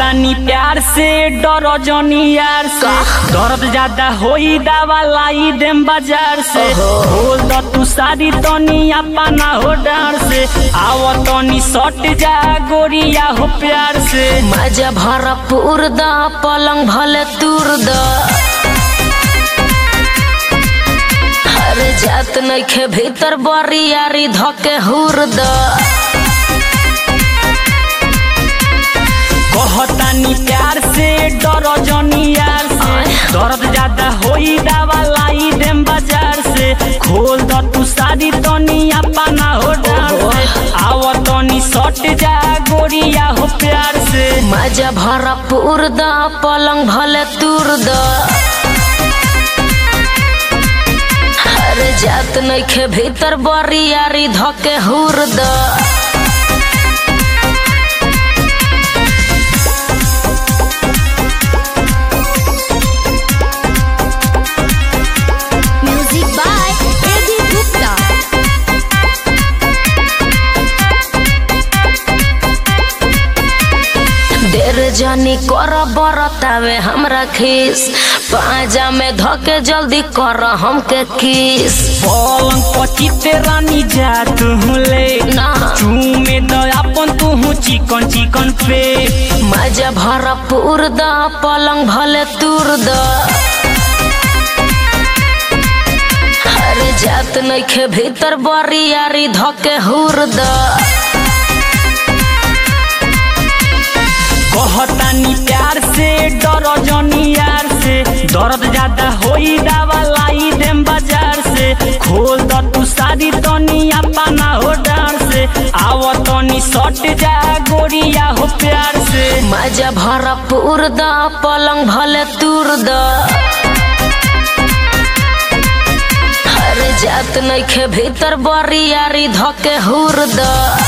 कहतानी प्यार से डर जनी यार से दर्द ज्यादा होई दवा लाई देम बाजार से बोल द तू सारी तनी अपना हो डार से आव तनी सट जा गोरिया हो प्यार से मजा भरपूर द पलंग भले तूर द हर जात नइखे भीतर बरियारी धके हुर द कहतानी प्यार से डर जनी यार से दर्द ज्यादा होई दवा लाई देम बाजार से खोल द तू सारी तनी अपना हो डार से आव तनी सट जा गोरिया हो प्यार से मजा भरपूर द पलंग भले तूर द हर जात नइखे भीतर बरियारी धके हुर द Music by Eddie Gupta. देर जानी कर बरतावे हमरा खीस पाजा में धके जल्दी कर हमके किस पलंग पचिते रानी जा तू ले ना चूमे द अपन तू चिकन चिकन पे मजा भरपूर द पलंग भले तूर द हर जात नइखे भीतर बरियारी धके हुर द कहतानी प्यार से डर जनी यार से दर्द ज्यादा होई दवा लाई देम बाजार से खोल द तू सारी तनी अपना हो डार से आव तनी सट जा गोरिया हो प्यार से मजा भरपूर द पलंग भले तूर द हर जात नइखे भीतर बरियारी धके हुर द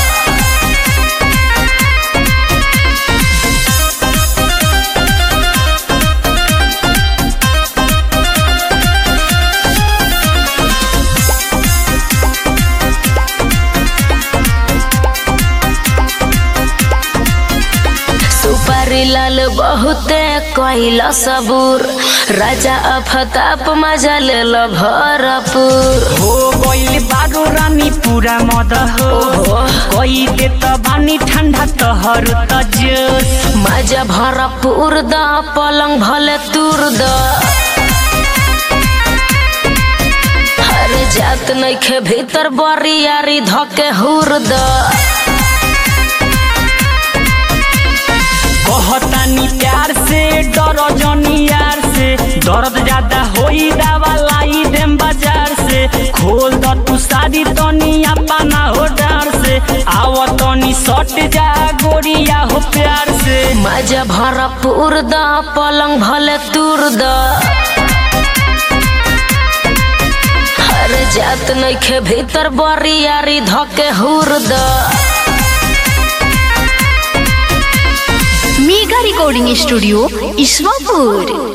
सुपारी लाल बहुते कैला सबूर राजा अफताप मजा लेल भरपूर हो गइल बारो रानी पूरा मद हो कई दे त बानी ठंडा तहर त जोश मजा भरपूर द पलंग भले तूर द हर जात नइखे भीतर बरियारी धके हुर द कहतानी प्यार से डर जनी यार से दर्द ज्यादा होई दवा लाई देम बाजार से खोल द तू सारी तनी अपना हो डार से आव तनी सट जा गोरिया हो प्यार से मजा भरपूर द पलंग भले तूर द हर जात नइखे भीतर बरियारी धके हुर द Mega Recording Studio, Iswapur.